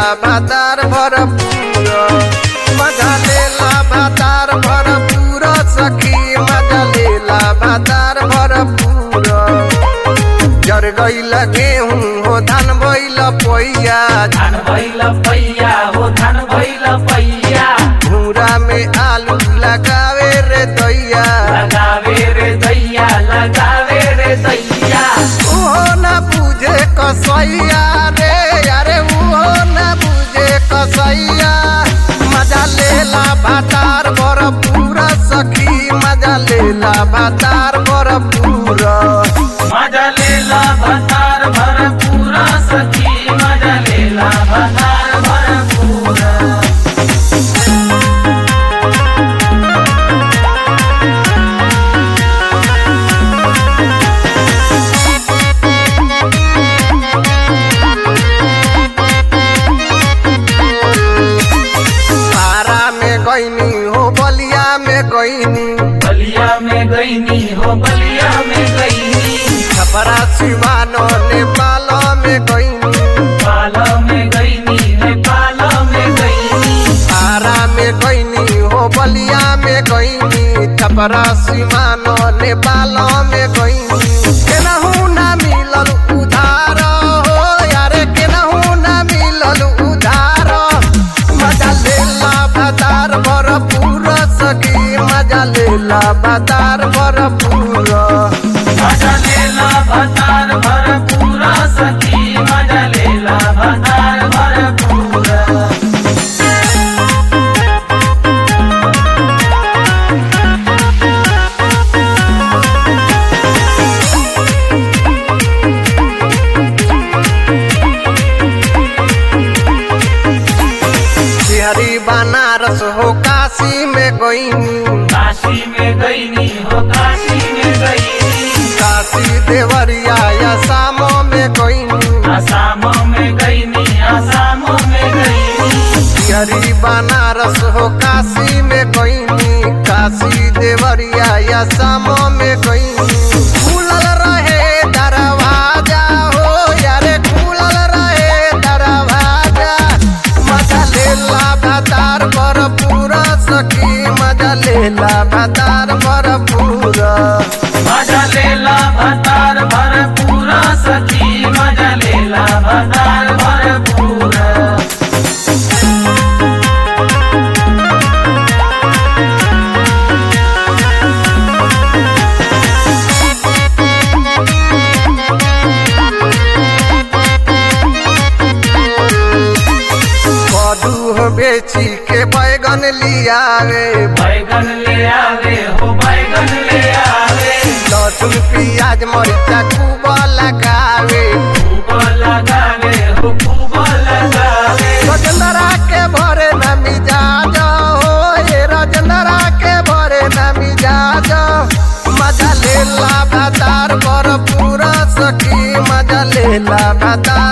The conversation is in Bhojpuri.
भातार भरपूर मजा लेला भातार भरपूर सखी मजा लेला भातार भरपूर जर गईल गेहूं हो धान भइल पोइया धान भइल पैया हो धान भइल पैया घूरा में आलू लगावे रे दैया लगावे रे दैया लगावे रे दैया उहो न बुझे कसैया रे अरे उहो न बुझे कसैया मजा लेला भातार भरपूर सखी मजा लेला भातार भरपूर मजा लेला भतार भरपूर सखी मजा लेला भतार भरपूर पारा में गईनी हो बलिया में गईनी बलिया में गईनी हो बलिया में गईनी छपरा सिवानो नेपाल में गईनी पाला में गईनी नेपाल में गईनी पारा में गईनी हो बलिया में गईनी छपरा सिवानो नेपाल में गईनी केनाहू ना मिलल उधार हो यारे केनाहू ना मिलल उधार मजा लेला बाजार भरपूर सखी मजा लेला बाजार भरपूर मजा लेला भतार भरपूर सखी मजा लेला भतार भरपूर बिहारी बनारस हो काशी में गईनी काशी में गईनी हो काशी में गईनी काशी देवरिया या शामो में गईनी आसाम में गईनी आसाम में गईनी बिहारी बनारस हो काशी में गईनी काशी देवरिया या शामो में गईनी खुलल रहे दरवाजा हो यारे खुलल रहे दरवाजा मजा लेला भातार भरपूर सखी मजा लेला भातार भरपूर मजा लेला भतार भरपूर सखी मजा लेला भतार भरपूर कदू हो बेची के बैगन लियावे बैगन ले आवे हो बैगन ले आवे लहसुन प्याज मरिचा खूब लगावे खूब लगावे हो खूब लगावे रजनरा के भरे न मिजाज हो ये रजनरा के भरे न मिजाज मजा लेला भातार भरपूर सखी मजा लेला भातार